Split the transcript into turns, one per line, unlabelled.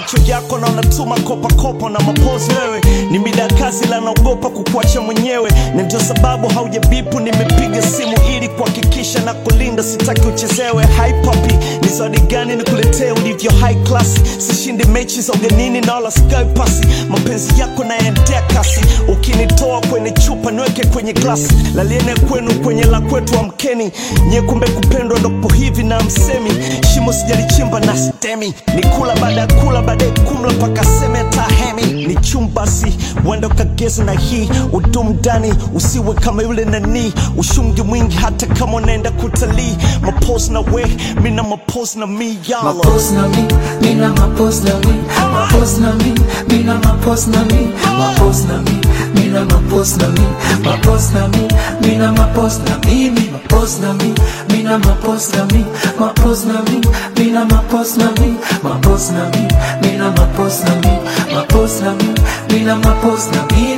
macho yako na unatuma kopakopa na mapozi wewe ni mida ya kazi la naogopa kukuacha mwenyewe na ndio sababu haujabipu nimepiga simu ili kuhakikisha na kulinda sitaki uchezewe Hi papi ni zawadi gani nikuletee ulivyo high class sishindi mechi za ugenini na wala sky pasi mapenzi yako naendea kasi ukinitoa kwenye chupa niweke kwenye glasi laliene kwenu kwenye la kwetu amkeni nye kumbe kupendwa ndopo hivi na msemi shimo sijalichimba na stemi ni kula baada ya kula baadaye kumla mpaka seme tahemi ni chumbasi wenda ukageza na hii udum ndani usiwe kama yule nani ushungi mwingi hata kama unaenda kutalii mapos na we mina mapos na mi yalo
Mapos na mi, mina mapos na mi Mapos na mi, mina mapos na mi Mapos na mi, mina mapos na mi Mapos na mi, mina mapos na mi Mi Mapos na mi, mina mapos na mi Mapos na mi, mina mapos na mi Mapos na mi, mina mapos na mi Mapos na mi, mina mapos na mi